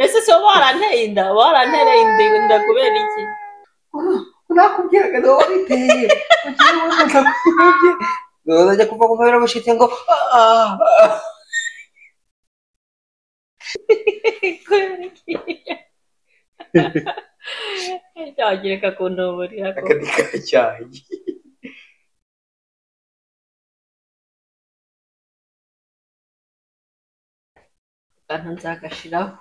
ese so baranteye inda barantereye inda inda kubera iki nakubwiraga niba wabiteye ugiye wumva kubye uzajya kuva kuva birabushite ngo "Ah, ah." kubera iki yagereka ku ntuburira aka ni ka cyayi akantu nzagashiraho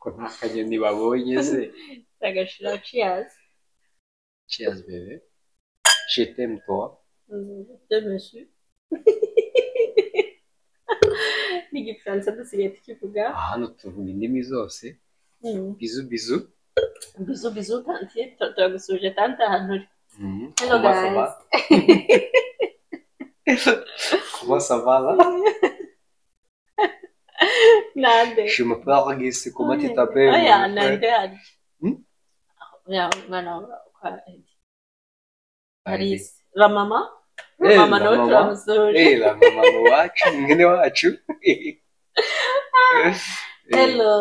ko nta kanyoni babonye se nzagashiraho ciyazi cheers bebe shitem toi byemeshe n'igifaransa dusigaye tukivuga hano tuvuga indimi zose Mm. bizu bizu bizu bizu tantiye tu- turagusuje tante ahantu uri Mhm. Hello, Comment guys. ça va? Comment ça va là? nande Je me parle ici, comment tu t'appelles? mon oya frère? nande hari Hmm? ya mwana wa kwa Allez. Paris ramama Eh, ramama nawe Ramama. turamusuje Eh, la mama wacu, mwene wacu. Eh. hello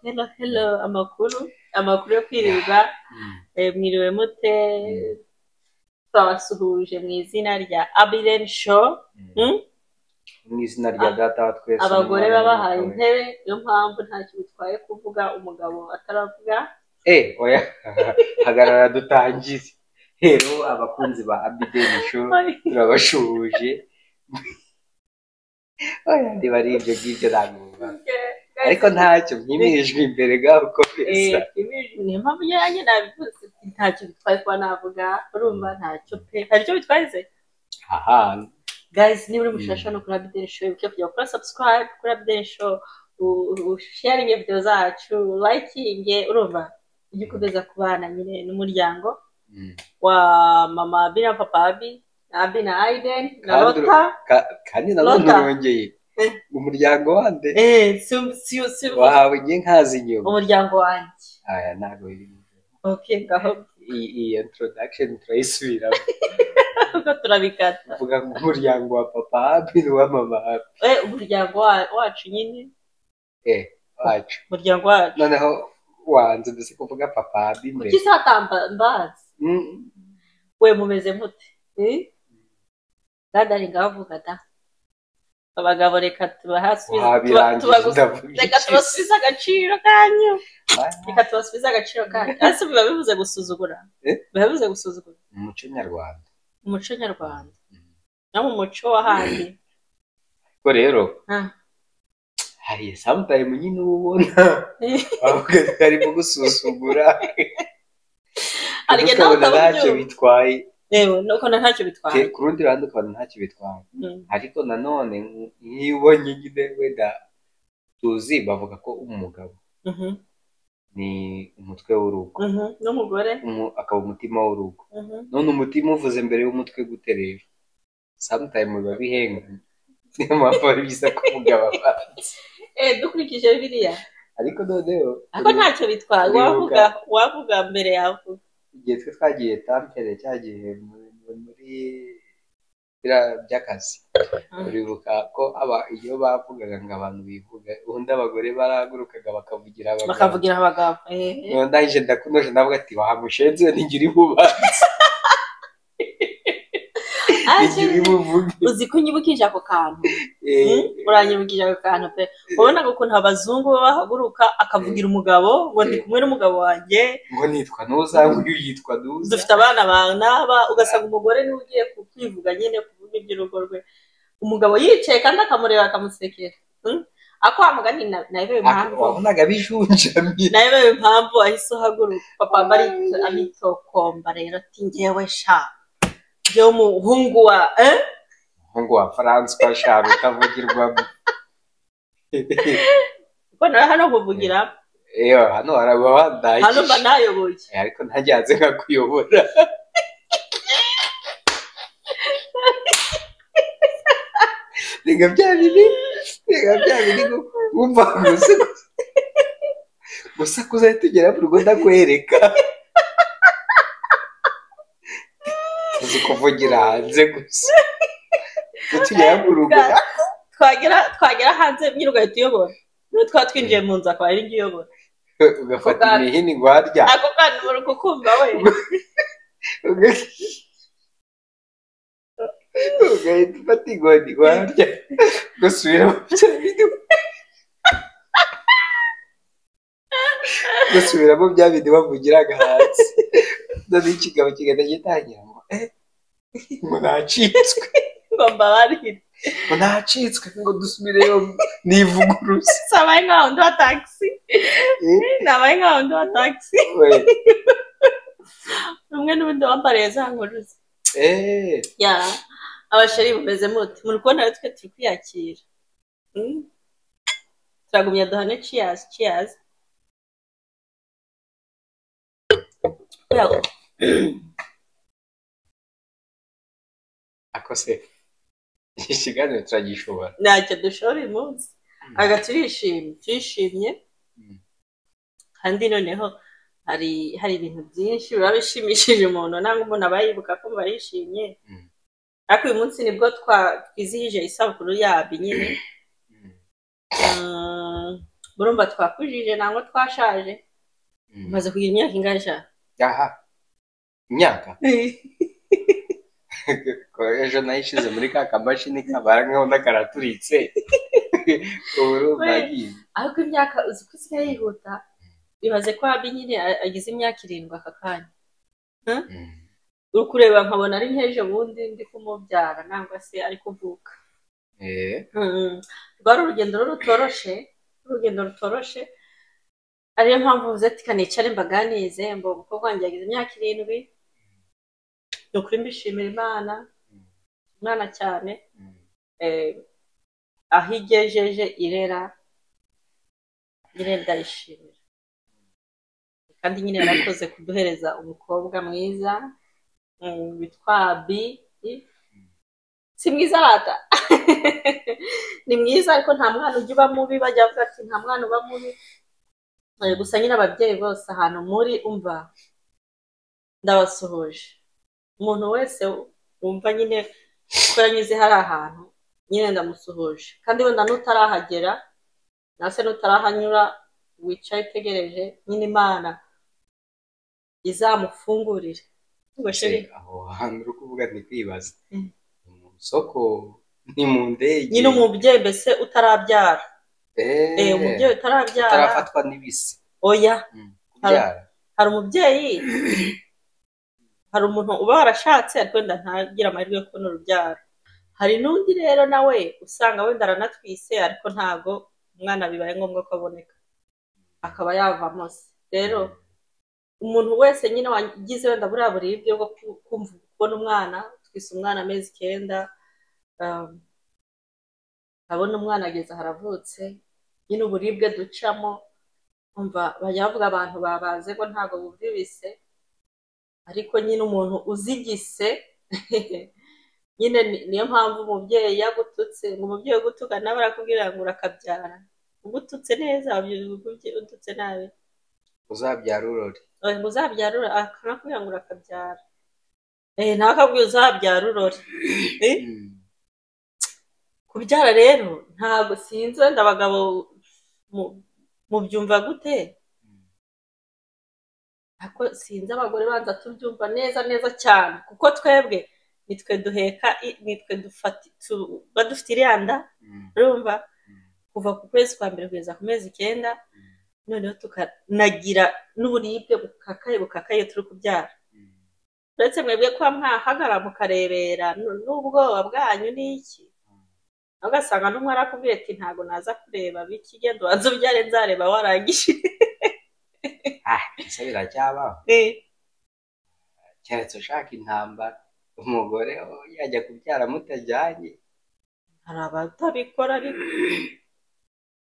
hello hello amakuru amakuru yo kwirirwa Mm. eh, mwiriwe mute twabasuhuje mu izina rya abiren show Mm. Mu izina rya data wa twese. abagore n'umwana babahaye w'umugabo. intebe niyo mpamvu ntacyo bitwaye kuvuga umugabo ataravuga Eh, oya. Hagarara dutangize. Hero abakunzi ba Abideni Show turabashuhuje. Oya, niba ari ibyo ngibyo ntabwo ariko ntacyo mwimirije imbere gaho uko bisa niyo mpamvu nyange nabivuze ntacyo bitwaye kuba navuga urumva ntacyo pe hari icyo bitwaze aha guys niba uri mushasha no kuri abideni show wibuke kujya gukora subscribe kuri abideni show usharinge video zacu likinge urumva ujye kugeza ku bana nyine n'umuryango Mm. wa mama abi na papa abi na abi na aiden na Kandi uru- lota Ka- kandi nanone Lotta. urongeye Eh. umuryango wande eh si- si- si- wahawe nge nkazi inyuma umuryango wanjye aya ntabwo biri okay ngaho iyi iyi introduction turayisubiramo ubwo turabikata uvuga ngo umuryango wa papa habi n'uwa mama habi eh umuryango wa- wacu nyine eh wacu umuryango wacu noneho wanze mbese kuvuga papa habi mbere kuki se hatamba mbazi Mm. we mumeze mute Eh? dadari ngavuga da abagabo reka tubahasubize tuba- wabirangiza tubagusa- ndavuga reka iki se? tubasubize agaciro kanyu Ah, reka tubasubize agaciro kanyu ariko biba bivuze gusuzugura Eh? biba bivuze gusuzugura mu muco nyarwanda mu muco nyarwanda no mu muco wo handi ko rero Ah. hari samutayime nyine uba ubona avuga ko arimo gusuzugura harya nawe ukabona ntacyo utabyumva bitwaye yewe nuko na ntacyo bitwaye Ke- ku rundi ruhande ukabona ntacyo bitwaye Mm. ariko nanone nk- nk'iyo ubonye nyine wenda tuzi bavuga ko umugabo Mhm. ni umutwe w'urugo Mhm. n'umugore umu- akaba umutima w'urugo Mhm. none umutima uvuze mbere y'umutwe gute rero samutayime biba bihenganye niyo mpamvu ari byiza kuvuga babanza eh dukurikije biriya ariko noneho ako ntacyo bitwaye Uribuka. wavuga wavuga mbere yavuga igihe twe twagiye tampere cya gihe mu- mu- muri biriya by'akazi Mm. uribuka ko aba- iyo bavugaga ngo abantu bivuga ubundi abagore barahagurukaga bakavugira abagabo bakavugira abagabo eh, eh. Noneho ndangije ndakunoje ndavuga ati wahamushenzi we ntigira ibubanza ntigira Aje, ibuvuge uzi ko unyibukije ako kantu Eh, Hmm? uranyibukije ako kantu pe wabonaga ukuntu abazungu baba bahaguruka akavugira umugabo ngo ndi kumwe n'umugabo wanjye ngo nitwa ntuza nguyu yitwa ntuza dufite abana bawe n'aba ugasanga umugore niwe ugiye ku- kwivuga nyine kuvuga iby'urugo rwe umugabo yicaye kandi akamureba akamusekera Hmm? ako wa mugani na- nayo biba Ak- impamvu wabonaga bijunjamye nayo biba impamvu ahise ahaguruka papa mba ari- aritokomba rero ati ngewe sha byo muhungu wa eh? ngo wa Francois Charo utavugirwamo ubwo nawe hano nkuvugira yewe hano haraba hano mba bandagije nayoboye Eh, ariko ntajyanze nkakuyobora reka bya biri reka bya biri gu- wumva gusa gusa kuza tugera mu rugo ndakwereka tuzi kuvugira hanze gusa Iyo tugera mu rugo twagera twagera hanze nyine ugahita uyobora niba twaba twinjiye mu nzu akaba ari njye uyobora ugafata imihini guharya ako kana uba uri kukumva we ugahita ufata inkoni guharya ugasubira mu bya gusubiramo bya bindi bavugiraga hasi noneho ikigabo kigenda gitangira ngo eh ngo nacitswe ngo mbabarire ngo nacitswe ngo dusubireyo nivuguruze sabaye nkaho ndi wa tagisi Eh, nabaye nkaho ndi wa tagisi we rumwe n'ubundi wambariye za nkuruze eh ya abasheri bumeze mute muri kubona rero twe turi kwiyakira Mm. turagumya duhane ciyazi ciyazi akose iki kiganiro turagishobora ntacyo dushora uyu munsi aga turishimye turishimye Mm. kandi noneho hari hari ibintu byinshi biba bishimishije umuntu nangwa umuntu aba yibuka kumva yishimye Mm. ariko uyu munsi nibwo twa- twizihije isabukuru yabyo nyine Mm, Mm, murumva twakujije nangwa twashaje mm. umaze kugira imyaka ingahe sha aha imyaka ko ejo nayishyize muri ka kamashini kabara nkaho n'akaraturitse ubu urumva We. agiye ariko imyaka uzi ko isigaye yihuta bibaze ko abi nyine a- agize imyaka irindwi aka kanya Mm. uri kureba nkabona ari nk'ejo bundi ndi kumubyara nangwa se ari kuvuka eh Mm. rwari urugendo rero rutoroshe urugendo rutoroshe ariyo mpamvu mvuze ati kanicare mbaganize mbo umukobwa wanjye yagize imyaka irindwi ni ukuri mbishimira imana imana cyane Mm. eh, aho igejeje irera irera ndayishimira kandi nyine yarakoze kuduhereza umukobwa mwiza mm, witwa bi si mwiza rata ni mwiza ariko nta mwana ujya uba mubi bajya bavuga ati nta mwana uba mubi Eh, gusa nyine ababyeyi bose ahantu muri umva ndabasuhuje umuntu wese wumva nyine ko yanyuze hari ahantu nyine ndamusuhuje kandi wenda n'utarahagera nawe se n'utarahanyura wicaye utegereje nyine imana izamufungurire Ubwo Se, sheri, aho hantu uri kuvuga ni kwibaza Mm. ni mu isoko ni mu ndege nyine umubyeyi mbese utarabyara Eh, Eh, umubyeyi utarabyara utarafatwa n'ibisi oya Mm. Hari- Kubyara. hari umubyeyi hari umuntu uba warashatse ariko wenda ntagire amahirwe yo kubona urubyaro hari n'undi rero nawe usanga wenda aranatwise ariko ntago umwana bibaye ngombwa ko aboneka akaba yavamo se rero umuntu wese nyine wagize wenda buriya buribwe bwo ku- kumva kubona umwana twise umwana amezi icyenda um, abona umwana ageze aho aravutse nyine uburibwe ducamo umva bajya bavuga abantu babaze ko ntabwo bumva ibise ariko nyine umuntu uzigise nyine ni- niyo mpamvu umubyeyi yagututse ngo umubyeyi ugutuka nawe arakubwira ngo urakabyara ugututse neza ababyeyi udutse nabi uzabyara urori oya ngo uzabyara urore akanakubwira ngo urakabyara eh nawe akabwira uzabyara urore eh Mm. kubyara rero ntabwo sinzi wenda abagabo mu- mubyumva gute ariko sinzi abagore banza tubyumva neza neza cyane kuko twebwe nitwe duheka i- nitwe dufati tu- tuba dufite iriya nda Mm. urumva Mm. kuva ku kwezi kwa mbere kugeza ku mezi icyenda noneho tukanagira n'uburibwe bukakaye bukakaye turi kubyara Mm. uretse mwebwe kuba mwahagara mukarebera nu- n'ubwoba bwanyu ni iki ugasanga n'umwe arakubwiye ati ntabwo naza kureba biki genda ubanze ubyare nzareba warangije ah ese biracyabaho keretse ushaka intambara umugore oh, yajya kubyara mutajyanye hari abatabikora ariko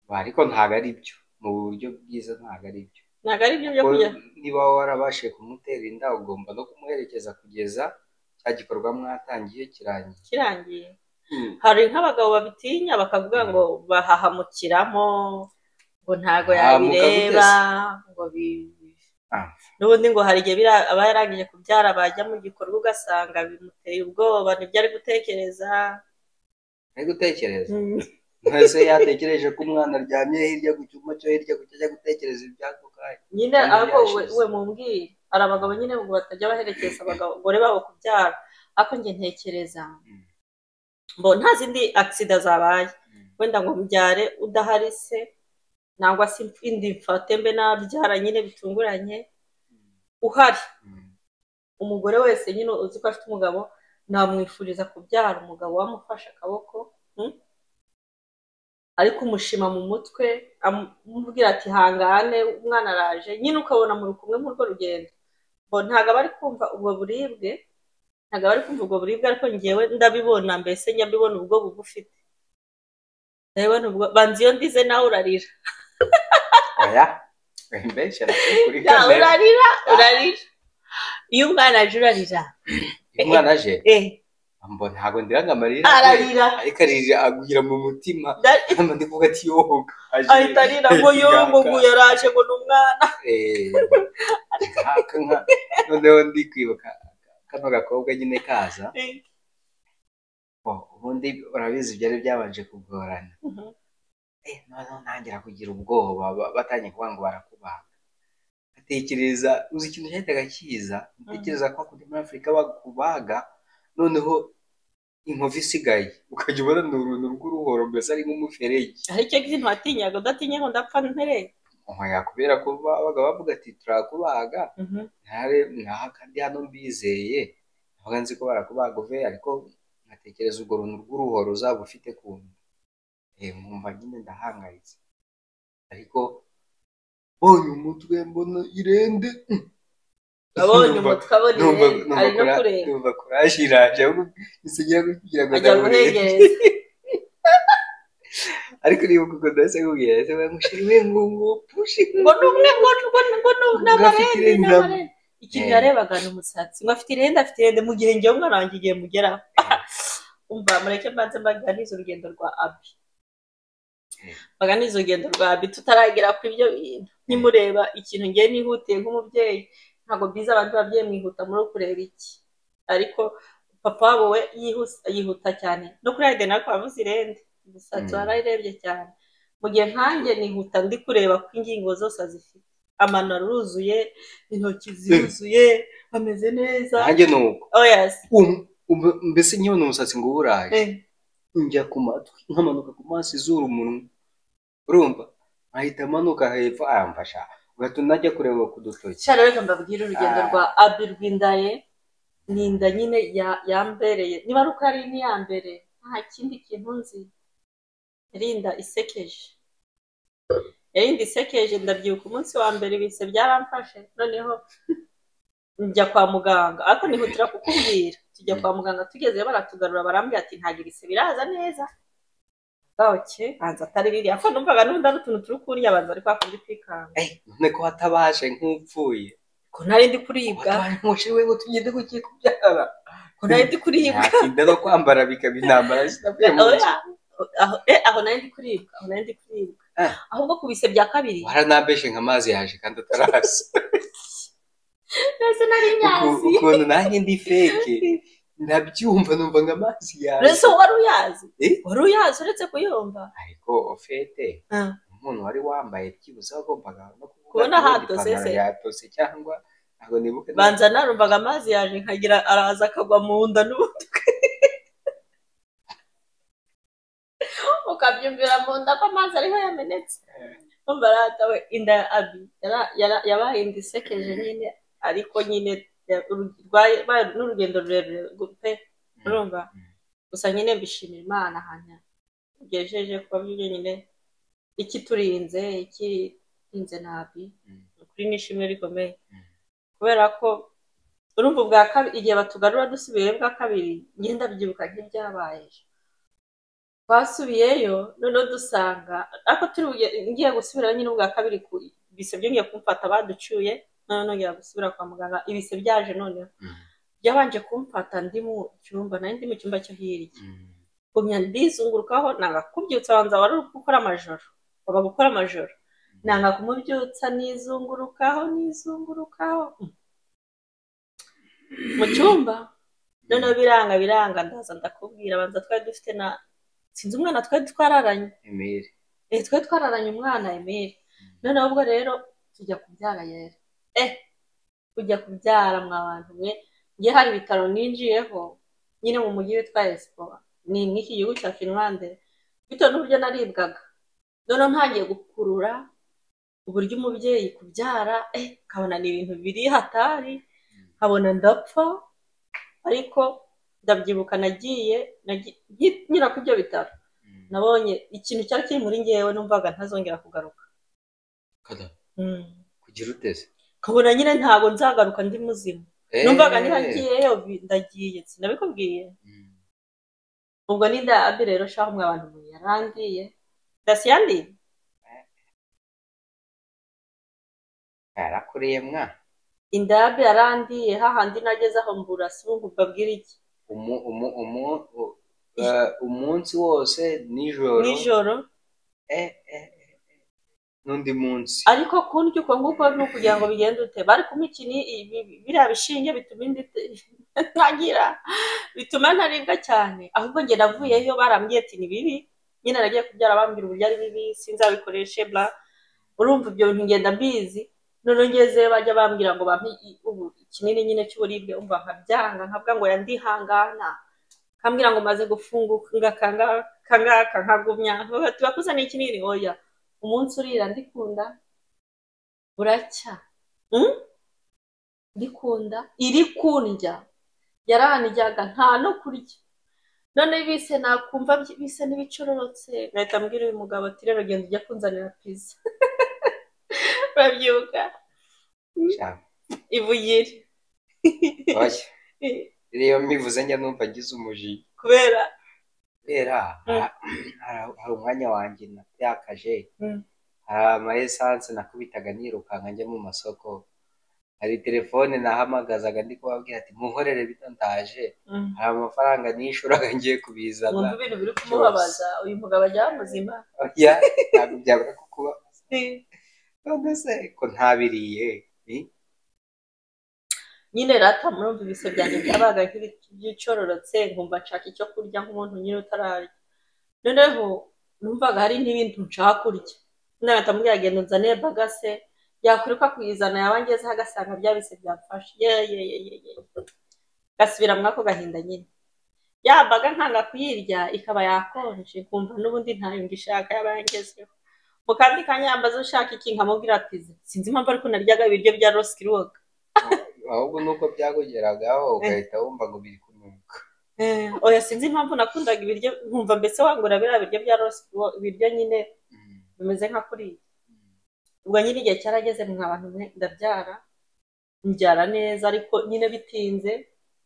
Ba, ariko ntabwo ari byo mu buryo bwiza ntabwo ari byo ntabwo ari byo byo Kuko kujya niba warabashije kumutera inda ugomba no kumuherekeza kugeza cya gikorwa mwatangiye kirangiye kirangiye Mm. hari nk'abagabo babitinya bakavuga ngo bahahamukiramo ngo ntago Hahamuka yabireba ngo bi- Ah. n'ubundi ngo hari igihe bira- aba yarangije kubyara bajya mu gikorwa ugasanga bimuteye ubwoba nibyo ari gutekereza ari gutekereza Mm. mwese yatekereje ko umwana aryamye hirya ku cyuma cyo hirya ku cyajya gutekereza iby'ako kanya nyine Kandi ariko we byashize. we mumbwire hari abagabo nyine ngo batajya baherekeza abagore babo kubyara ariko njye ntekereza Mm. mbo nta zindi agisida zabaye wenda ngo mbyare udahari se nangwa se indi mfate mbe nabyara nyine bitunguranye uhari umugore wese nyine uzi ko afite umugabo namwifuriza kubyara umugabo wamufashe akaboko hmm? ariko umushima mu mutwe amubwira ati hangane umwana araje nyine ukabona muri kumwe muri urwo rugendo ngo ntabwo aba ari kumva ubwo buribwe ntabwo aba ari kumva ubwo buribwe ariko ngewe ndabibona mbese nyabibona ubwo bugufite ndabibona ubwo banza iyo ndize nawe urarira oya benshi arakuri Ya, urarira urarira iyo umwana aje urarira umwana aje eh mbo ntabwo ndiranga amarira ararira ariko arira agugira mu mutima Da- hano ndi kuvuga ati yoga aje ahita arira ngo yo ngo ngo yaraje ngo ni umwana Eh, aka nka- noneho ndi kwibuka kano gakobwa nyine kaza bo ubundi urabizi byari byabanje kugorana Eh, noneho ntangira kugira ubwoba ba- batangiye kuvuga ngo barakubaga ntekereza uzi ikintu cyahitaga kiza ntekereza ko kuri muri afurika bakubaga noneho inkovu isigaye ukajya ubona ni uruntu rw'uruhoro mbese ari nk'umuferege hari icyo kintu watinyaga udatinya ngo ndapfa ntere oya kubera ko babaga bavuga ati turakubaga ntare nkaha kandi hano mbizeye ntabwo nzi ko barakubaga uve ariko nkatekereza urwo runtu rw'uruhoro uzaba ufite ku nda Eh, nkumva nyine ndahangayitse ariko mbonye umutwe mbona irende abonye Numva- umutwe abona ibere numva ari no kureba numva kuraje iraje ahubwo nsigira kugira ngo ajya ndamurebe guhegereza ariko niba kuko ndahise nkubwira ndetse bamushiriwe ngo ngo pushi ngo ni umwe ngo ni- ngo ni- ngo ni- ni Ngo afite amarenzi ni irenda. amarenzi ikintu Eh. yarebaga ni umusatsi ngo afite irenda afite irenda mu gihe ngewe umwana wanjye igihe mugeraho umva mureke mbanze mbaganize urugendo rwa abi Eh. mbaganize urugendo rwa abi tutaragera ku ibyo bintu nimureba ikintu ngewe nihutiye nk'umubyeyi ntabwo byiza abandi babyeyi mwihuta muri kureba iki ariko papa wabo we yihuse- yihuta cyane no kuri ayide nawe avuze irende umusatsi Mm. warayirebye cyane mu gihe nkanjye nihuta ndi kureba ko ingingo zose azifite amano aruzuye intoki ziruzuye ameze neza nanjye ni uko oh yes Um- um- mbese nyibona umusatsi ngo uburaye Eh. njya ku matwi nkamanuka ku maso izuru umunwa urumva ahita amanuka hepfo ayamfasha ugatuma najya kureba ku dutoki cyane reka mbabwire urugendo Ah. rwa abi rw'indaye ni inda nyine ya- yambereye niba ari uko yari niyambere nta kindi kintu nzi yari inda isekeje yari inda isekeje ndabyibuka umunsi wa mbere ibise byaramfashe noneho njya kwa muganga ariko nihutira kukubwira tujya kwa muganga tugezeyo baratugarura barambwira ati ntabwo ibise biraza neza bwacye hanze atari ririya ko numvaga n'ubundi ari utuntu turi kurya abantu bari kwakundi kwikanga Eh, none ko watabaje nk'upfuye ko ntari ndi kuribwa watabaje nk'ushiriwe ngo tugende ku kiye kubyara ko ntari ndi kuribwa ntatinda no kwambara bikaba intambara zitavuye mu nzu Oya, aho eh, aho nari ndi kuribwa aho nari ndi kuribwa Ah. ahubwo ku bise bya kabiri waranambeshe nka amazi yaje kandi ataraza mbese nari Uku- nyazi ukuntu nanjye ndi feke ndabyumva numva ngo amazi yaje mbese wari uyazi Eh? wari uyazi uretse kuyumva ariko ofete umuntu wari wambaye byibuze wagombaga no kuvuga Kubona ati, "Ubundi hatose ipantaro se." yatose cyangwa ntabwo nibuke neza. banza narumvaga amazi yaje nkagira araza akagwa mu nda n'umutwe ukabyumvira mu nda ko amazi ariho yamenetse umva rata we inda ya abi yara- yara- yabaye inda isekeje nyine ariko nyine ya- uru- rwaye- rwaye- n'urugendo rurerure gu- pe urumva gusa nyine mbishimira imana ahantu tugejeje kuba byo nyine ikiturinze ikirinze nabi Mm. ukuri ni ishimwe rikomeye Mm. kubera ko urumva ubwa kabiri igihe batugarura dusubiyeyo bwa kabiri ngenda byibuka nk'ibyabaye twasubiyeyo noneho dusanga ariko turi buge- ngiye gusubirayo nyine ubwa kabiri ku ibise byongeye kumfata baducyuye noneho nongera gusubira kwa muganga ibise byaje noneho Mm. byabanje kumfata ndi mu cyumba nari ndi mu cyumba cyo hirya Mm. gumya ndizungurukaho nanga kubyutsa banza wari uri gukora amajoro waba gukora amajoro nanga kumubyutsa nizungurukaho nizungurukaho mu cyumba noneho biranga biranga ndaza ndakubwira banza twari dufite na sinzi umwana twari twararanye emeli eh twari twararanye umwana emeli noneho ubwo rero tujya kubyara yera eh kujya kubyara mwa bantu mwe ngiye hari ibitaro ninjiyeho nyine mu mujyi witwa esipo ni nk'iki gihugu cya finlande bitewe n'uburyo naribwaga noneho ntangiye gukurura uburyo umubyeyi kubyara eh nkabona ni ibintu biri hatari nkabona ndapfa ariko ndabyibuka nagiye nagi- ngi- nyura ku ibyo bitaro nabonye ikintu cyari kiri muri ngewe numvaga ntazongera kugaruka kada Mm. kugira uteze nkabona nyine ntabwo nzagaruka ndi muzima Eh, numvaga ntihagiyeyo ndagiye sinabikubwiye mm. ubwo ni ndabi rero shaho mwe abantu mwe yarangiye ndasiyandi yarakuriye mwa indabi yarandiye hahandi nageze aho mbura sibuga ubabwira iki umu umu umu u- eh, umunsi wose nijoro nijoro eh eh eh, eh. n'undi munsi ariko kundya uko nguko ni ukugira ngo bigende ute bari kumpa ikintu ibi- biriya bishinge bituma inda ite- ntagira bituma ntaribwa cyane ahubwo njye navuyeyo barambwiye ati ni bibi nyine nagiye kubyara bambwira uburyo ari bibi sinzabikoreshe bla urumva ibyo bintu ngenda mbizi noneho ngezeyo bajya bambwira ngo bampe i- ubu kinini nyine cy'uburibwe umva nkabyanga nkavuga ngo yandihangana kambwira ngo maze gufunguka kangaka kangaka nkagumya Bavuga bati bakuzaniye ikinini oya umunsi urira ndikunda buracya Mm? ndikunda iri kundya yarandyaga nta no kurya none bise nakumva byi- bise n'ibicororotse ngahita mbwira uyu mugabo ati rero genda ujya kunzanira pizza urabyuka cyane ivugire oya rero mbivuze njya numva ngize umujinya kubera kubera Mm. ha- hari hari umwanya wanjye natakaje Mm. hari amayesanse nakubitaga nirukanka njya mu masoko hari telefone nahamagazaga ndi kubabwira ati muhorere bito ndaje Mm. hari amafaranga nishuraga ngiye kubizana wumva ibintu biri kumubabaza uyu mugabo ajya muzima oya ntabwo byabura kukuba none se ko ntabiriye ni nyine rata murumva ibise byanjye byabaga nk'ibicororotse nkumva nshaka icyo kurya nk'umuntu nyine utararya noneho numvaga hari n'ibintu nshaka kurya nahita mubwira genda unzanire bagase yakwiruka kuyizana yaba ngezeho agasanga bya bise byamfashe ye ye ye ye ye gasubira muri ako gahinda nyine ya baga nkanga kuyirya ikaba yakonje nkumva n'ubundi ntayo ngishaka yaba yangezeho mu kandi kanya yambaza ushaka iki nkamubwira ati sinzi impamvu ariko naryaga ibiryo bya rosikirwoga ahubwo nuko byakugeragaho ugahita wumva ngo biri kunuka Eh, oya sinzi impamvu nakundaga ibiryo nkumva mbese wangura biriya biryo bya rosi ibiryo nyine Mm. bimeze nka kuriya ubwo nyine igihe cyarageze mwa bantu mwe ndabyara mbyara neza ariko nyine bitinze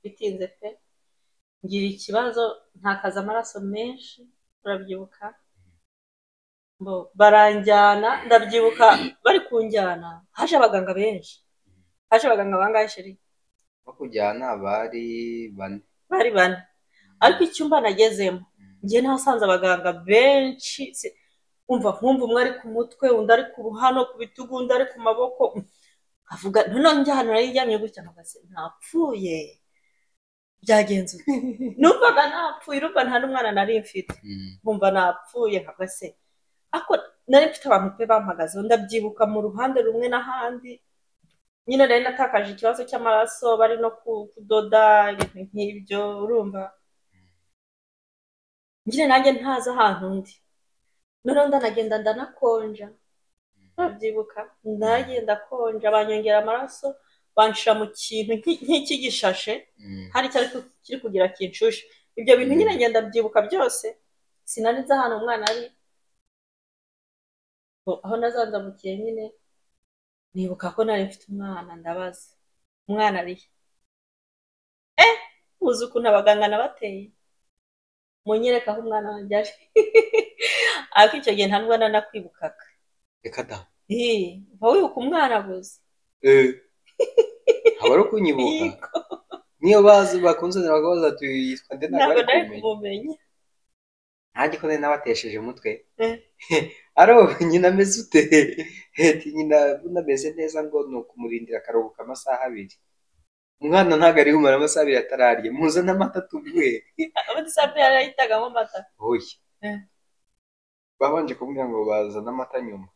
bitinze pe ngira ikibazo ntakaza amaraso menshi urabyibuka Bo, baranjyana ndabyibuka bari kunjyana haje abaganga benshi haje abaganga bangahe sheri bakujyana bari bane bari bane ariko icyumba nagezemo njye nahasanze abaganga benshi si- umva nkumva umwe ari ku mutwe undi ari ku ruhano ku bitugu undi ari ku maboko avuga noneho njya ahantu nari ndyamye gutya mpagaze ntapfuye byagenze ute numvaga ntapfuye urumva nta n'umwana nari mfite Mm. nkumva napfuye mpagaze ariko nari mfite abantu pe bampagazeho ndabyibuka mu ruhande rumwe n'ahandi nyine nari natakaje ikibazo cy'amaraso bari no ku- kudoda ibintu nk'ibyo urumva nyine nanjye ntazi ahantu ndi noneho ndanagenda ndanakonja ndabyibuka ndagenda konja banyongera amaraso banshira mu kintu nk'i- nk'ikigishyashe Mm. hari icyari ku- kiri kugira kinshushe ibyo bintu nyine ngenda byibuka byose sinari nzi ahantu umwana ari Bo- aho nazanzamukiye nyine nibuka ko nari mfite umwana ndabaza umwana ari he eh uzi ukuntu abaganga nabateye munyereka aho umwana wanjye ari ariko icyo gihe nta mwana nakwibukaga reka da Ih, mpa wibuka umwana gusa Eh. aba ari ukunyibuka Yego. niyo bazi bakunze bakabaza ati yitwa nde ntabwo ntabwo ari nari kumenya kumumenya ntajye ko nari nabatesheje umutwe Eh. aro nyina ameze ute heti nyina buno ameze neza ngo ni ukumurindira akaruhuka amasaha abiri umwana ntabwo ari bumara amasaha abiri atararya muzane amata tuguhe ubundi sambu yarahitagamo amata oya babanje kumbwira ngo bazane amata nyuma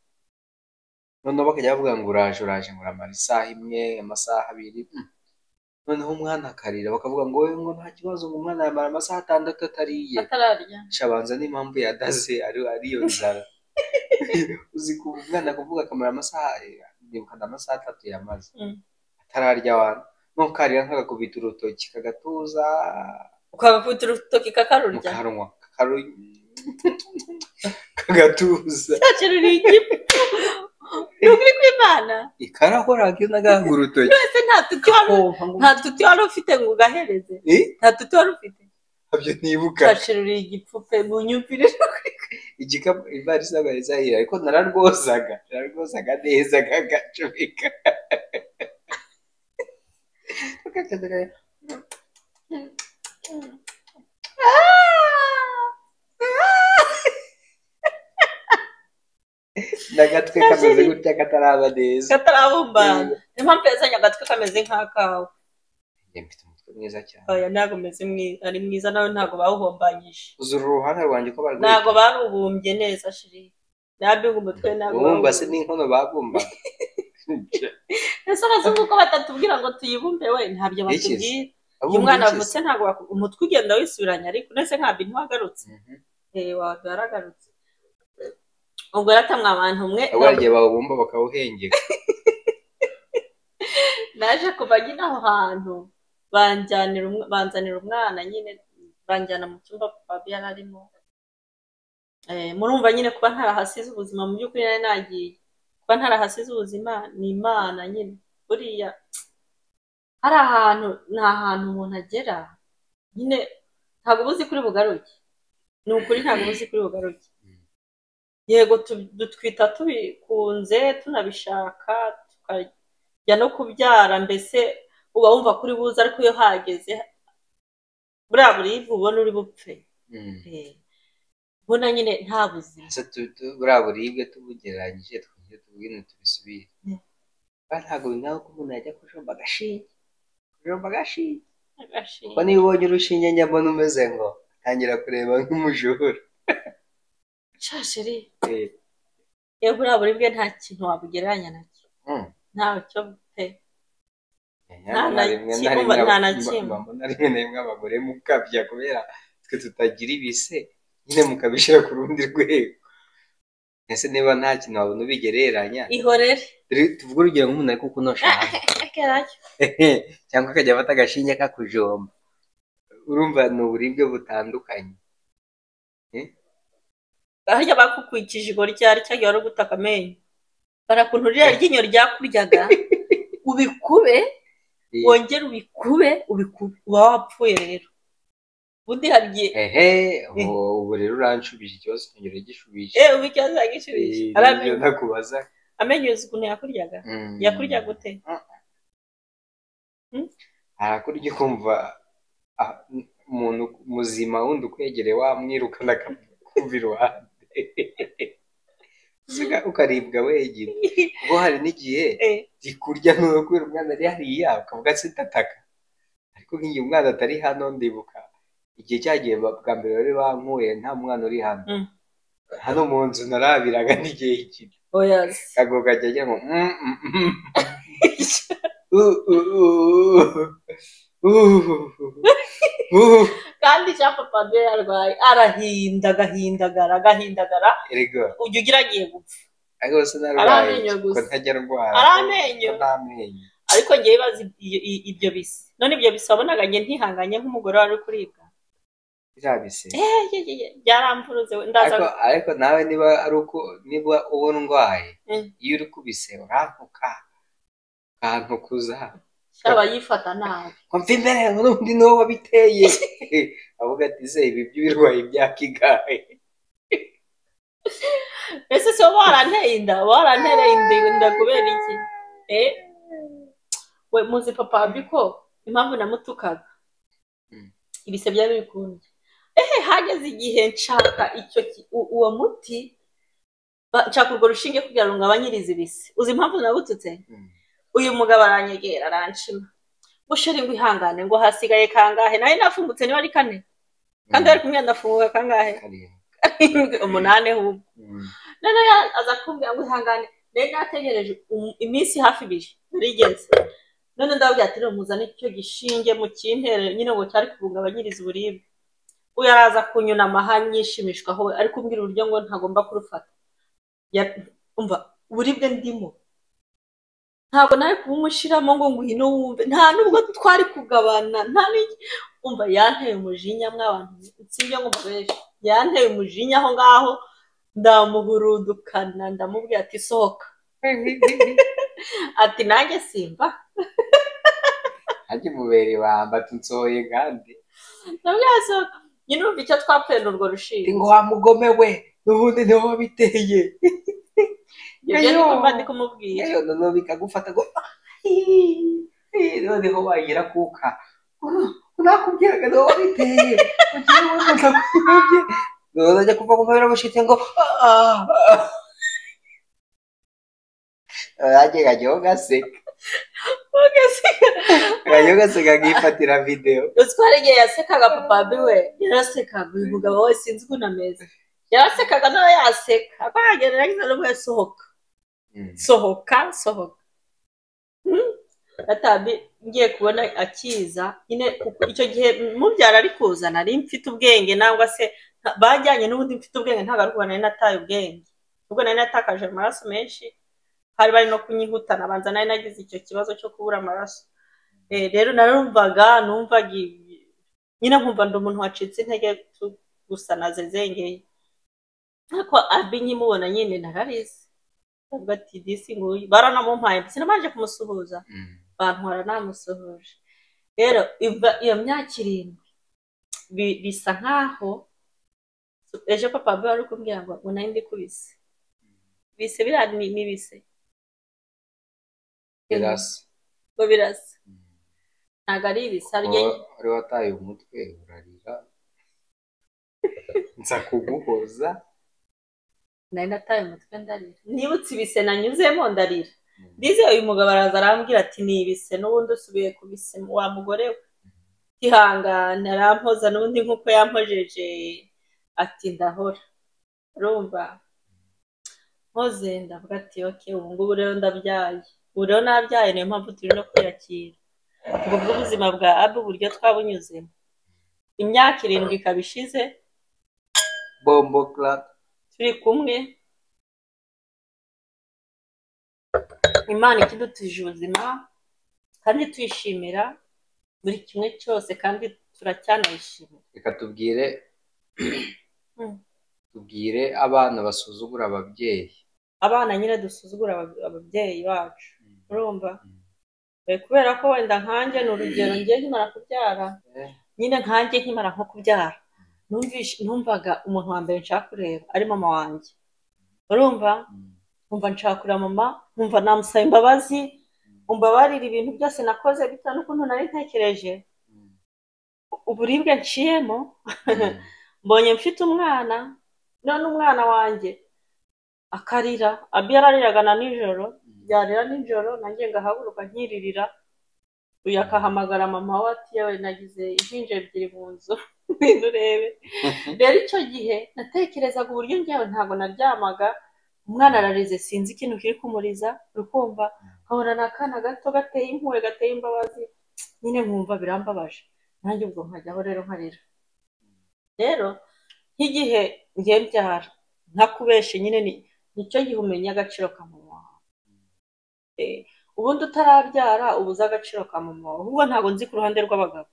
noneho bakajya bavuga ngo uraje uraje ngo uramara isaha imwe amasaha abiri mm. noneho umwana akarira bakavuga ngo wowe ngo nta kibazo ngo umwana yamara amasaha atandatu atariye atararya shabanza n'impamvu yadaze ari ariyo nzara uzi ku umwana kuvuga akamara amasaha ndibukana amasaha atatu yamaze Mm. atararya wana nukarira nkagakubita urutoki kagatuza ukagakubita urutoki mu kakarurya kanwa kakaru- kagatuza ntacyo ni igifu ntukiri kw'imana ikarahoraga iyo nagahaga urutoki ese nta tuti wari Kompa ngo- nta tuti wari ufite ngo ugahereze Eh? nta tuti wari ufite ntabyo nibuka ntaciruriye igipfupe munyumvire igikapu ivarisi ntabwo yari zahira ariko nararwozaga nararwozaga neza kagacomeka n'agatwe kameze gutya kataraba neza katarabumbana niyo mpamvu yazanye agatwe kameze nk'akawe Njye mfite umutwe mwiza cyane oya ntabwo umeze mwi- ari mwiza nawe ntabwo bawuhombanyije uzura uruhanga rwanjye ko barwita ntabwo barubumbye neza shiri nabinga umutwe ntabwo bumba se bawubumbye. n'inkono babumba ese abazungu ko batatubwira ngo tuyibumbe we ntabyo Ikizi. batubwira iyo umwana avutse ntabwo waku- umutwe ugenda wisubiranya ariko ndetse ntabwo ntiwagarutse Eh, wawe yaragarutse ubwo yaratamwe abantu umwe ahubwo hari igihe bawubumba bakawuhengeka naje kuva nyine aho hantu banjyanira umw- banzanira umwana nyine banjyana mu cyumba babi yari arimo Eh, murumva nyine kuba ntarahasize ubuzima mu by'ukuri nari nagiye kuba ntarahasize ubuzima ni imana nyine buriya hari ahantu ni ahantu umuntu agera nyine ntabwo uba uzi kuri bugaruke ni ukuri ntabwo uba uzi kuri bugaruke yego tu- dutwita tubikunze tunabishaka tukajya no kubyara mbese uba wumva kuri buze ariko iyo hageze buriya burivu ubona uri bupfe Mm. Eh, ubona nyine nta buzima Ese tu- tu- buriya buribwe tubugereranyije twongere tubwine tubisubire Mm. kandi ntabwo bingana ko umuntu yajya kujomba agashinge kujomba agashinge Agashinga. kuko niba ubonye urushinge njya mbona umeze ngo ntangira kureba nk'umujura Sha sheri Eh, yewe buriya buribwe nta kintu wabugereranya nacyo mm. ntacyo pe nta na na rimwe na kimwe, rimwe nta na mba- kimwe. mba mbona rimwe na rimwe abagore mukabya kubera twe tutagira ibise nyine mukabishyira ku rundi rwego ese niba nta kintu wabona ubigereranya ihorere Dore tuvuge urugero nk'umuntu ari kukunosha hasi akeracyo cyangwa akajya afata agashinge kakujomba urumva ni uburibwe butandukanye harya bakukwikije igoryi ryari cyangwa wari gutaka amenyo barakunturira ryinyo ryakuryaga ubikube wongere ubikube ubikube uba wapfuye rero ubundi hari igihe ehe ubu ubu rero uranshubije ikibazo cyongera gishubije eee ubu ikibazo yagishubije Eh, ari nibyo amenyo nakubaza amenyo uzi ukuntu yakuryaga Mm. yakuryaga ute arakurya ukumva ah, umuntu muzima wundi ukwegereye wamwirukana akakumva iruhande Usiga- ukaribwa wenyine ubwo hari n'igihe Eh, rikurya ntuwe kubera umwana ari hariya ukavuga se ndataka ariko nk'igihe umwana atari hano ndibuka igihe cyagiye ba- bwa mbere bari bankuye nta mwana uri hano Mm. hano mu nzu narabiraga n'igihe iki oya se. kago kajya agira ngo "Mm, mm, mm." Uh, uh, uh, uh, uh. kandi cya papa be yarwaye arahinda agahindagara agahindagara Erega, ujya ugira agiye gupfa ariko se narwaye amenyo ko gusa. ntajya ndwara Ari amenyo. ko nta amenyo ariko ngewe ibaza ibyo- i- ibyo bisa none ibyo bisa wabonaga njye ntihanganye nk'umugore wari uri kuribwa irabise Eh, ye, ye, ye, byaramvuruze we, ndaza ariko ariko nawe niba ari uko niba uba ndwaye Mm. iyo uri kubise urantuka ukantukuza aba yifata nabi ngo mva imbere n'undi niwo wabiteye avuga ati se ibi by'ibirwayi bya kigahe ese se wowe waranteye inda warantereye inda inda kubera iki Eh, we muzi papa wabi ko impamvu namutukaga Mm. ibise byari bikundye ehe hageze igihe nshaka icyo ki- u- uwo muti ba- nshaka urwo rushinge kugira ngo ngabanyirize ibise uzi impamvu nagututse Mm. uyu mugabo aranyegera aranshima busheri ngo ihangane ngo hasigaye kangahe nawe nafungutse niba ari kane kandi ari kumwe ndafunguka kangahe Karindwi. karindwi umunani ahubwo noneho aza kumbwira ngo ihangane rero nategereje iminsi hafi ibiri narigeze none ndababwira ati muzane icyo gishinge mu kintere nyine ngo cyari kubungabanyiriza uburibwe uyu araza kunyunama aha nyishimishwa aho ari kumbwira uburyo ngo ntagomba kurufata umva uburibwe ndimo ntabwo nawe kubumushyiramo ngo ngwino wumve nta nubwo twari kugabana nta n'iki umva yanteye umujinya mwabantu nsibyo ngo mubeshi yanteye umujinya aho ngaho ndamuhurudukana ndamubwira ati sohoka ati nanjye simba nanjye mubere bamba tunsohoye kandi ndabwira sohoka nyine urumva icyo twapfuye n'urwo rushinge ngo wamugome we n'ubundi niho wabiteye ibyo ni kumva ndi kumubwira yewe noneho bikagufata ngo noneho wagira kuka nakubwiraga niho wabiteye ugiye wumva kubye noneho ajya kuva kumva biramushitse ngo nanjye nkajyaho gaseka nkajyaho gaseka nkifatira videwo uzwara igihe yasekaga papa biwe yarasekaga uyu mugabo we sinzi ukuntu ameze yarasekaga nawe yaseka akagera yagize n'ubwo yasohoka sohoka sohoka atabi ngiye kubona akiza nyine icyo gihe mubyara ari kuza nari mfite ubwenge nangwa se bajyanye n'ubundi mfite ubwenge ntabwo ari kubona nari nataye ubwenge ubwo nari natakaje amaraso menshi hari bari no kunyihutana abanza nari nagize icyo kibazo cyo kubura amaraso rero narumvaga numvaga nyine nkumva ndi umuntu wacitse intege gusa nazezengeye ariko abi nkimubona nyine nararize ntabwo ati disi nguyu baranamumpaye ndetse nabanje kumusuhuza bantwara namusuhuje rero iyo myaka irindwi bisa nk'aho ejo papa biba ari kumbwira ngo ngo nayo ndikubise bise biriya ni bise birasa ngo birasa ntabwo ari ibise harya wari wataye umutwe urarira nza kuguhoza nari nataye umutwe ndarira nibutse ibise nanyuzemo ndarira ndize uyu mugabo araza arambwira ati ni ibise n'ubundi usubiye ku bise wa mugore we tihangane arampoza n'ubundi nk'uko yampojeje ati ndahora rumva mpoze ndavuga ati oke ubu ngubu rero ndabyaye ubu rero nabyaye niyo mpamvu turi no kwiyakira ubwo bw'ubuzima bwa abu uburyo twabunyuzemo imyaka irindwi ikaba ishize bombo clap turi kumwe imana ikidutije ubuzima kandi twishimira buri kimwe cyose kandi turacyanayishimira reka tubwire tubwire abana basuzugura ababyeyi abana nyine dusuzugura ababyeyi bacu urumva kubera ko wenda nkanjye ni urugero ngiye nkimara kubyara nyine nkanjye nkimara nko kubyara numvaga umuntu wa mbere nshaka kureba ari mama wanjye urumva nkumva nshaka kureba mama nkumva namusaba imbabazi umbabarira ibintu byose nakoze bitewe n'ukuntu nari ntekereje uburibwe nciyemo mbonye mfite umwana none umwana wanjye akarira abi yarariraga na nijoro yarira nijoro nanjye ngahaguruka nkiririra uyu akahamagara mama we ati yewe nagize impinja ebyiri mu nzu ibintu urebe rero icyo gihe natekerezaga uburyo njyewe ntabwo naryamaga umwana ararize sinzi ikintu kiri kumuriza urukumva nkabona ni akana gato gateye impuhwe gateye imbabazi nyine nkumva birambabaje nanjye ubwo nkajyaho rero nkarira rero nk'igihe ngiye mbyara ntakubeshe nyine nicyo gihe umenya agaciro ka mama wawe ubundi utarabyara uba uzi agaciro ka mama wawe ahubwo ntabwo nzi ku ruhande rw'abagabo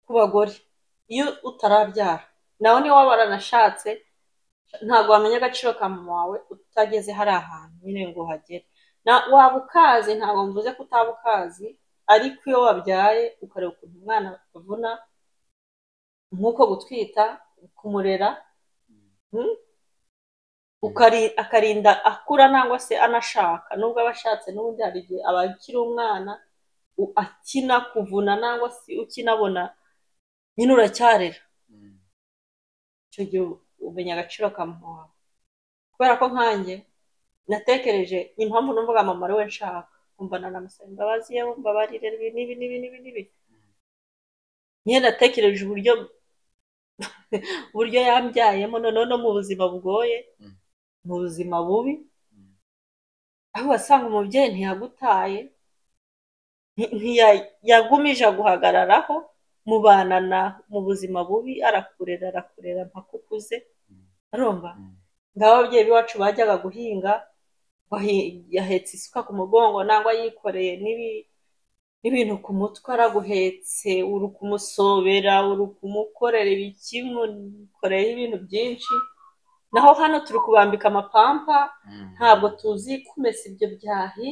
ku bagore iyo utarabyara nawe niba waba waranashatse ntabwo wamenya agaciro ka mama wawe utageze hari ahantu nyine ngo uhagere waba ukazi ntabwo mvuze ko utaba ukazi ariko iyo wabyaye ukareba ukuntu umwana avuna nk'uko gutwita kumurera akarinda akura nangwa se anashaka nubwo aba ashatse n'ubundi hari igihe aba akiri umwana akina kuvuna nangwa se ukinabona nyine uracyarira icyo gihe umenya agaciro ka mama wawe kubera ko nkanjye natekereje ni impamvu numvaga mama ari we nshaka kumva nanamusaba imbabazi ye mbabarire n'ibi n'ibi n'ibi n'ibi nyine natekereje uburyo uburyo yambyayemo noneho no mu buzima bugoye mu buzima bubi aho wasanga umubyeyi ntiyagutaye ntiyagumije aguhagararaho mubana na mu buzima bubi arakurera arakurera mpaka ukuze arumva ngaho ababyeyi b'iwacu bajyaga guhinga yahetse isuka ku mugongo nangwa yikoreye n'ibintu ku mutwe araguhetse uri kumusobera uri kumukorera ibiki mukoreyeho ibintu byinshi naho hano turi kubambika amapampa ntabwo tuzi kumesa ibyo byahi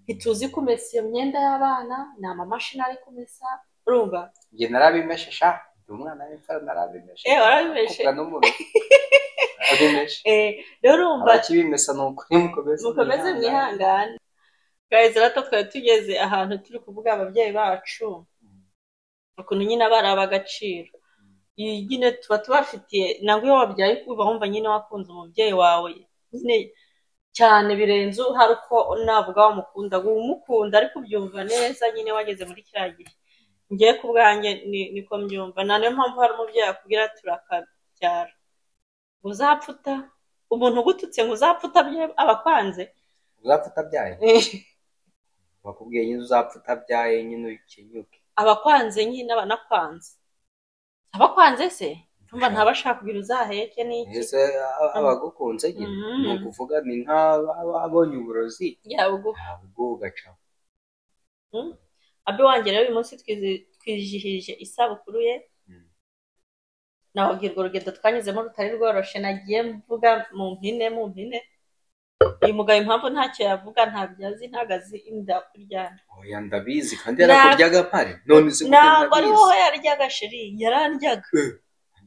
ntituzi kumesa iyo myenda y'abana ni amamashini ari kumesa urumva njye narabimeshesha umwana w'imfura narabimeshe eh warabimeshe akubwa n'umuruho arabimeshe eh rero urumva abakibimesa ni ukuri mukomeze mukomeze mwihangane guys rero twari tugeze ahantu turi kuvuga ababyeyi bacu ukuntu nyine ari ab'agaciro iyi nyine tuba tubafitiye ntabwo iyo wabyaye uba wumva nyine wakunze umubyeyi wawe nyine cyane birenze hari uko navuga wamukunda umukunda ariko ubyumva neza nyine wageze muri kiriya gihe ngiye ku bwanjye niko mbyumva nta niyo mpamvu hari umubyeyi akubwira turakabyara uzapfuta umuntu ugututse ngo uzapfuta aba akwanze uzapfa utabyaye bakubwiye nyine uzapfa utabyaye nyine ukenyuke aba akwanze nyine aba anakwanze aba akwanze se ntumva ntaba ashaka kugira uzaheke n'iki mbese abagukunze nyine ni ukuvuga ni nk'ababonye uburozi yabugu ntabwo ugacaho abe wanjye rero uyu munsi twizi- twizihije isabukuru ye Mm. nababwirwa urugendo twanyuzemo rutari rworoshe nagiye mvuga mu mpine mu mpine uyu mugabo impamvu ntacyo yavuga ntabyo azi ntabwo azi inda kuryana oya ndabizi kandi Na- yarakurya agapare none uzi ko ntabwo ari wowe ndabizi yaryaga sheri yararyaga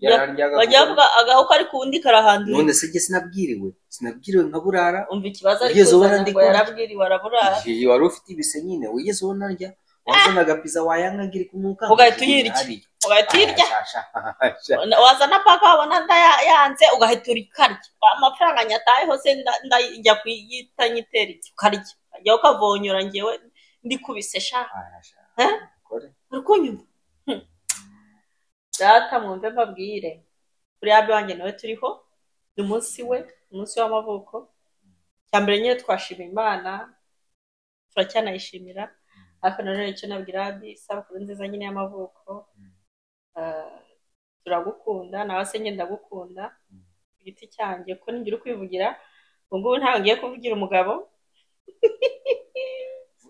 yararya bajya agapare bavuga agahu kari ku wundi karahandura none se njye sinabwiriwe sinabwiriwe nkaburara umva ikibazo ari Ugeze ubu kuzana ngo arandikwa. yarabwiriwe araburara igihe wari ufite ibise nyine wigeze ubona rya wazana agapiza wayanga ngiri kumuka Ugahita uyirya. ugahita uyirya wazana paka wabona nda ya- yanze ugahita urikarya amafaranga nyatayeho se nda- nda- njya kuyita nyitera iki ukarya njyaho ukavonyora njyewe ndi kubise sha uri kunyumva Hmm. data mwumve mbabwire buriya abe wanjye nawe turiho ni umunsi we umunsi w'amavuko cya mbere nyine twashima imana turacyanayishimira ariko nanone icyo nabwira abi isabukuru nziza nyine y'amavuko Ah, turagukunda nawe se nyine ndagukunda ku giti cyanjye ko ntigira ukwivugira ubu ngubu ntabwo ngiye kuvugira umugabo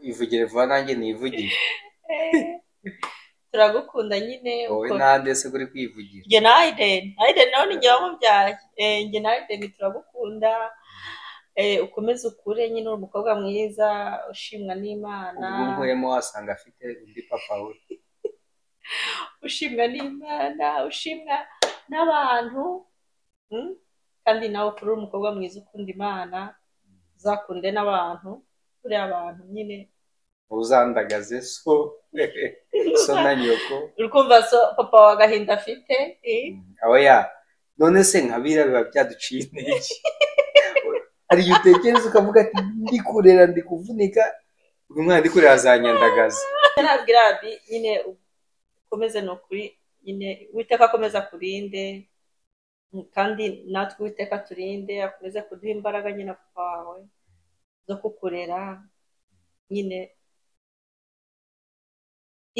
ivugire vuba nanjye nivugire turagukunda nyine wowe uko- nande se uri kwivugira njye na Aiden Aiden nawe ni njye wamubyaye Eh, njye na Aiden turagukunda Eh, ukomeze ukure nyine uri umukobwa mwiza ushimwa n'imana ubwo nkuyemo wasanga afite undi papa we ushimwa n'imana ushimwa n'abantu Mm? kandi nawe ukure uri umukobwa mwiza ukunda imana uzakunde n'abantu kuri abantu nyine uzandagaze so so na nyoko uri kumva so papa wa gahinda afite eh? aba ya none se nkabira biba byaduciye intege hari igihe utekereza ukavuga ati ndi kurera ndi kuvunika uyu mwana ndi kurera azanyandagaza nabwira abi nyine ukomeze ni ukuri nyine uwiteka akomeza kurinde mm, kandi natwe uwiteka turinde akomeze kuduha imbaraga nyine papa wawe zo kukurera nyine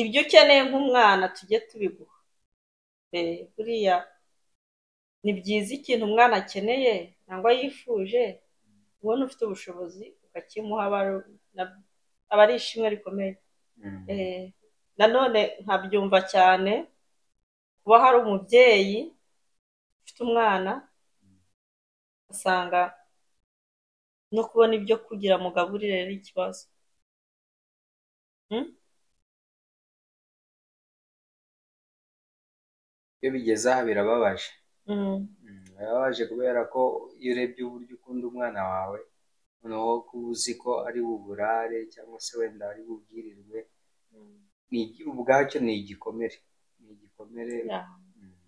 ibyo ukeneye nk'umwana tujye tubiguha Eh, buriya ni byiza ikintu umwana akeneye cyangwa yifuje ubona ufite ubushobozi ukakimuha aba ari- na- aba ari ishimwe rikomeye Mm. Eh, nanone nkabyumva cyane kuba hari umubyeyi ufite umwana asanga no kubona ibyo kugira ngo ugaburire ari ikibazo iyo bigeze aha birababaje Mm, Mm, birababaje kubera ko iyo urebye uburyo ukunda umwana wawe noneho kuba uzi ko ari buburare cyangwa se wenda ari bubwirirwe mm, ni igi- ubwacyo ni igikomere ni igikomere yeah. Mm.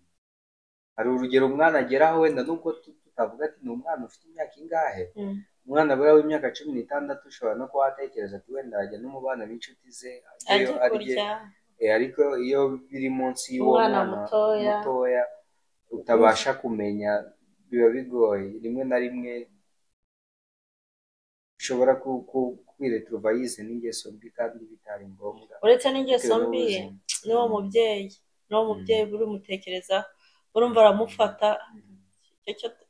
hari urugero umwana ageraho wenda nubwo tu- tutavuga ati ni umwana ufite imyaka ingahe Mm, umwana buriya w'imyaka cumi n'itandatu ushobora no kuba watekereza ati wenda ajya n'umubana b'inshuti ze ajya ajyeyo arye kurya Eh, ariko iyo biri munsi y'uwo Umwana mwana mutoya. mutoya utabasha kumenya biba bigoye rimwe na rimwe ushobora ku- ku- kwireturuva yize n'ingeso mbi kandi bitari ngombwa uretse n'ingeso mbi ye n'uwo mubyeyi n'uwo mubyeyi buri umutekereza urumva aramufata Icyo cyo-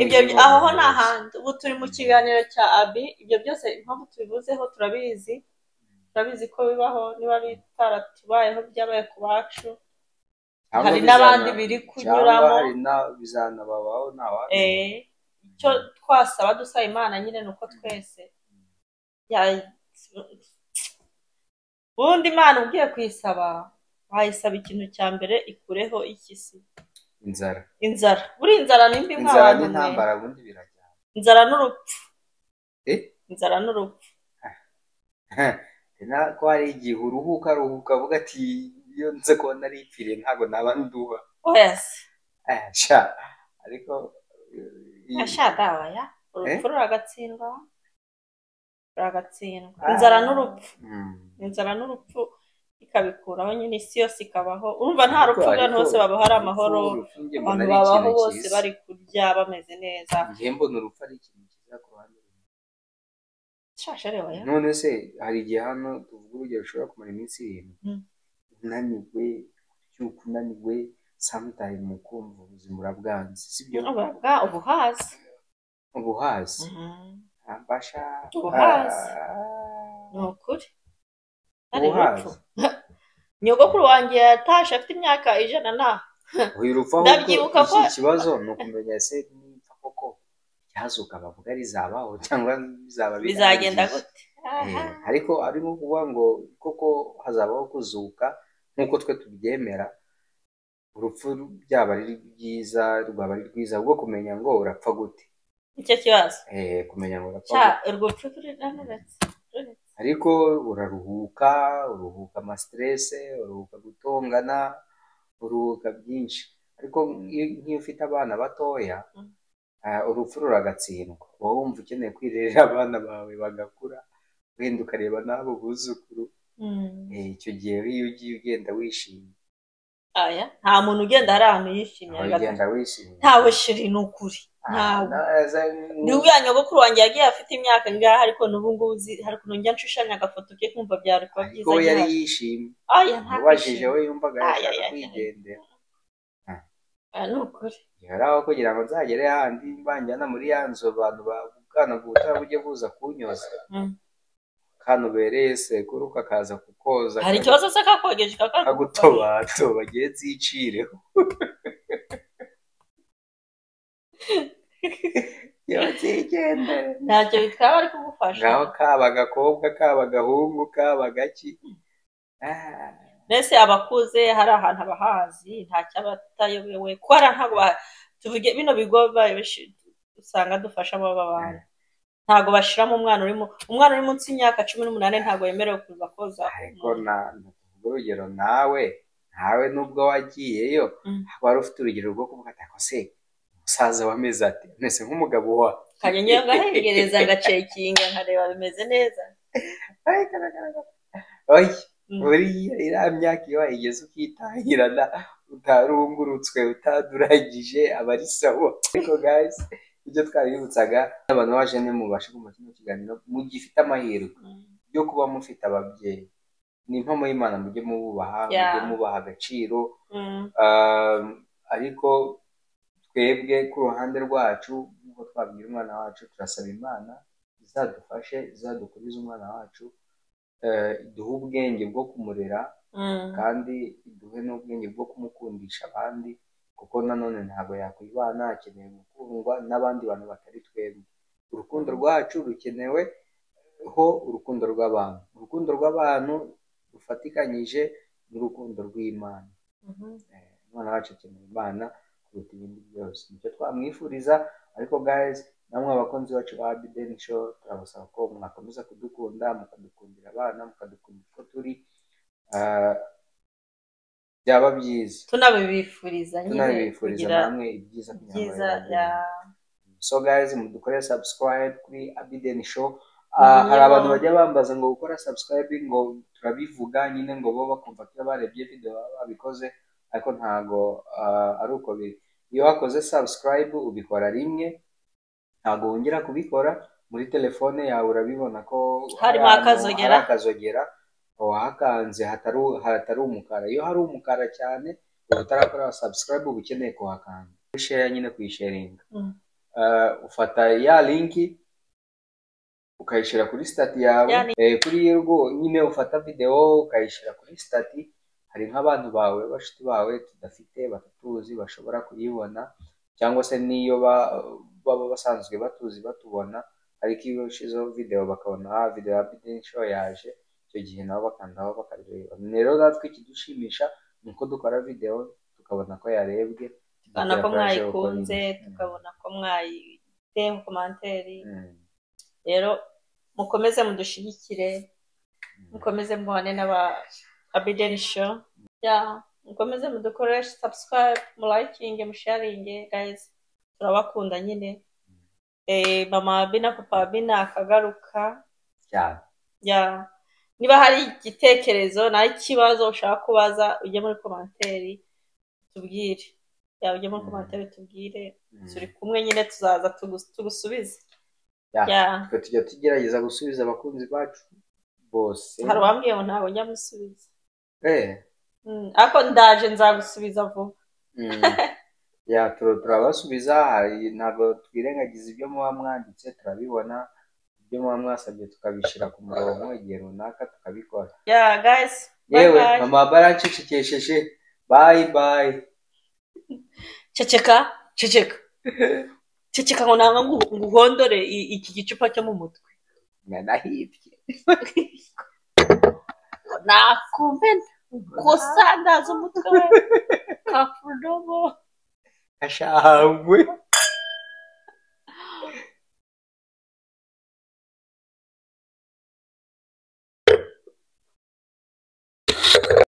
ibyo bi- aho ho ni ahandi ubu turi mu kiganiro cya abi ibyo byose impamvu tubivuzeho turabizi turabizi ko bibaho niba bitaratubayeho byabaye ku bacu hari n'abandi biri kunyuramo hari na bizanababaho ntawe Eh, icyo twasaba dusaba imana nyine ni uko twese ya- ubundi imana ugiye kuyisaba wayisaba ikintu cya mbere ikureho ikisi inzara inzara buriya inzara ni mbi inzara nk'abantu mwe. n'intambara ubundi birajyana inzara n'urupfu Eh? inzara n'urupfu na ko hari igihe uruhuka ruhuka avuga ati iyo nze kuba naripfiriye ntabwo naba nduba oyasi Eh, sha ariko eh, iyi- ashadabaya urupfu ruragatsindwa ruragatsindwa Ah. inzara n'urupfu Mm. inzara n'urupfu ikabikuraho nyine isi yose ikabaho urumva nta Ariko- rupfu abantu ariko- bose babaho ari amahoro urupfu njye mbona abantu ari babaho ikintu bose cyiza. bari kurya bameze neza njye mbona urupfu ari ikintu cyiza ku ruhande rumwe. shashere waya none se hari igihe hano tuvuga urugero ushobora kumara iminsi irindwi Mm. unaniwe ubyuka unaniwe samutayimu mu kumva ubuzima urabwanze sibyo uburaga ubuhazi ubuhazi ambasha Ubuhazi. Ah. ni ukuri ari Ubuhazi. urupfu nyogokuru wanjye yatashe afite imyaka ijana na uyu rupfu ahubwo Ndabyibuka ko- iki kibazo ni ukumenya ese nimba koko byazuka bavuga rizabaho cyangwa bizaba bizagenda birangije. gute Eh, Aha. ariko ari nko kuvuga ngo koko hazabaho kuzuka nk'uko twe tubyemera urupfu byaba ari rwiza rwaba ari rwiza ubwo kumenya ngo urapfa gute nicyo kibazo Eh, kumenya ngo urapfa cya gute urwupfu ruranuretse ruretse ariko uraruhuka uruhuka amasiterese uruhuka gutongana uruhuka byinshi ariko iyo nk'iyo ufite abana batoya Mm. ah, urupfu ruragatsindwa uba wumva ukeneye kwirerera abana bawe bagakura wenda ukareba n'abo buzukuru Mm. Eh, icyo gihe iyo ugiye ugenda wishimye aya nta muntu ugenda hari ahantu yishimye aho gato. ugenda wishimye ntawe shiri ni ukuri Ah, ntawe na- za- ni uriya nyogokuru wanjye yagiye afite imyaka ngaha ariko n'ubu ngubu uzi- hari ukuntu njya nshushanya agafoto ke kumva byari kuba ariko byiza we yari gihari yishimye aya nta ubajije we yumvaga Ah, yashaka yeah, yeah. kwigendera Aya ni ukuri yari aho kugira ngo nzagere handi banjyana muri ya nzu abantu babukana ubutaha bujye buza kunyoza Mm. kanubereye sekuru kakaza kukoza hari ikibazo se kakogeje kakagutoba kagutobatoba gihe nzicireho yozigendere ntacyo bitwara bari kugufasha ngaho kaba agakobwa kaba agahungu kaba agaki Ah, mbese abakuze hari ahantu abahazi nta cyabatayobewe ko hari ntabwo ba- tuvuge bino bigo ba- bishi- usanga dufasha aba bantu ntabwo bashiramo umwana urimo umwana uri munsi y'imyaka cumi n'umunani ntabwo yemerewe kuza koza ariko umuntu. na tuvuge urugero nawe nawe nubwo wagiyeyo Mm. wari ufite urugero rwo kuvuga ati "Ako se umusaza wameze ate mese nk'umugabo wa kajya njyewe ngahengereza ngacekinga nkareba bimeze neza Ay, karagaragara. Oye, Mm. buriya iriya myaka iyo wayigeze ukitahirana utarungurutswe utaduragije aba ari sawa ariko guys ibyo twaributsaga n'abantu baje ni mubashe kumva kino kiganiro mugifite amahirwe yo kuba mufite ababyeyi ni impamo y'imana mujye mububaha Yeah. mujye mubaha agaciro Mm. Um, ariko twebwe ku ruhande rwacu nk'uko twabwira umwana wacu turasaba imana izadufashe izadukurize umwana wacu eh, iduhe ubwenge bwo kumurera Mm. kandi iduhe n'ubwenge bwo kumukundisha abandi kuko nanone ntabwo yakwibana akeneye gukundwa n'abandi bantu batari twebwe urukundo rwacu rukenewe ho urukundo rw'abantu urukundo rw'abantu rufatikanyije n'urukundo rw'imana Mhm. Eh, umwana wacu akeneye imana kuruta ibindi byose nicyo twamwifuriza ariko guys namwe abakunzi bacu ba bideni show turabasaba ko mwakomeza kudukunda mukadukundira abana mukadukundira uko turi Ah, byaba byiza tunabibifuriza nyine tunabifuriza kugira namwe ibyiza kugira ngo byiza bibagereho. ya so guys mudukore subscribe kuri abideni show Ah, Niyo. hari abantu bajya bambaza ngo gukora subscribe ngo turabivuga nyine ngo bo bakumva ko iyo barebye video baba babikoze ariko ntago ah, ari uko biri iyo wakoze subscribe ubikora rimwe ntago wongera kubikora muri telefone yawe urabibona ko hari Harimo ahantu akazogera. hari akazogera wahakanze hatari hatari umukara iyo hari umukara cyane uba utarakora subscribe uba ukeneye kuhakanda wisheya nyine kuyisharinga Mm. Ah, ufata ya linki ukayishyira kuri stati yawe Ya ni- Eh, kuri iyo rwo nyine ufata videwo ukayishyira kuri stati hari nk'abantu bawe bashiti bawe tudafite batatuzi bashobora kuyibona cyangwa se n'iyo ba- baba basanzwe batuzi batubona ariko iyo ushyizeho videwo bakabona ah videwo ya bidenisho yaje icyo gihe nabo bakandaho bakareba rero natwe ikidushimisha ni uko dukora videwo tukabona ko yarebwe tukabona ko tukayakoresha uko mwayikunze nyine. tukabona ko mwayiteyeho komantere Mm. rero mukomeze mudushyigikire Mm. mukomeze mubane n'aba abideni show ya mukomeze mudukoreshe subscribe mulayikinge musharinge guys turabakunda nyine eh mama abi na papa abi nakagaruka cyane ya niba hari igitekerezo naho ikibazo ushaka kubaza ujye muri komantere tubwire ya ujye muri Mm. komantere tubwire Mm. turi kumwe nyine tuzaza tugu- tugusubize Ya. ya twe tujya tugerageza gusubiza abakunzi bacu bose hari uwambwiye ngo ntabwo njya musubiza Eh. Mm, ariko ndaje nzagusubiza vuba Mm. ya tur- turabasubiza hari- ntabwo twirengagiza ibyo muba mwanditse turabibona ibyo muba mwasabye tukabishyira ku murongo igihe runaka tukabikora ya gayisi bayi yewe bayi mama barancecekesheje bayi bayi ceceka ceceka ceceka ngo nanga ngo uhondore iki gicupa cyo mu mutwe nanahibye nakumena gusa ndaza umutwe we kafudobo ashahwe